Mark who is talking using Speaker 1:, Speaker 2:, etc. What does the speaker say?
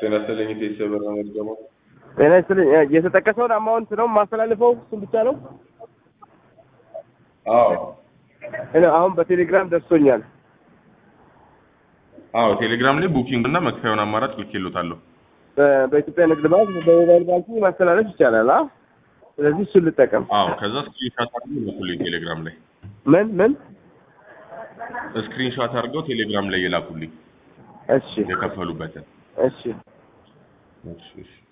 Speaker 1: ጤና ይስጥልኝ ቴስ ብር ነው የምትገባው?
Speaker 2: ጤና ይስጥልኝ። እ፣ የተጠቀሰውን አማውንት ነው የማስተላልፈው? እሱን ብቻ ነው?
Speaker 1: አዎ
Speaker 2: እኔ አሁን በቴሌግራም ደርሶኛል።
Speaker 1: አዎ ቴሌግራም ላይ ቡኪንግ እና መክፈያውን አማራጭ ልኬልዎታለሁ።
Speaker 2: በ- በኢትዮጵያ ንግድ ባንክ በሞባይል ባንኪንግ ማስተላለፍ ይቻላል። አ ስለዚህ እሱን ልጠቀም።
Speaker 1: አዎ ከዛ ስክሪንሻት አድርገው ይላኩልኝ ቴሌግራም ላይ
Speaker 2: ምን ምን?
Speaker 1: ስክሪንሻት አድርገው ቴሌግራም ላይ ይላኩልኝ
Speaker 2: እሺ
Speaker 1: የከፈሉበትን።
Speaker 2: እሺ
Speaker 1: እሺ እሺ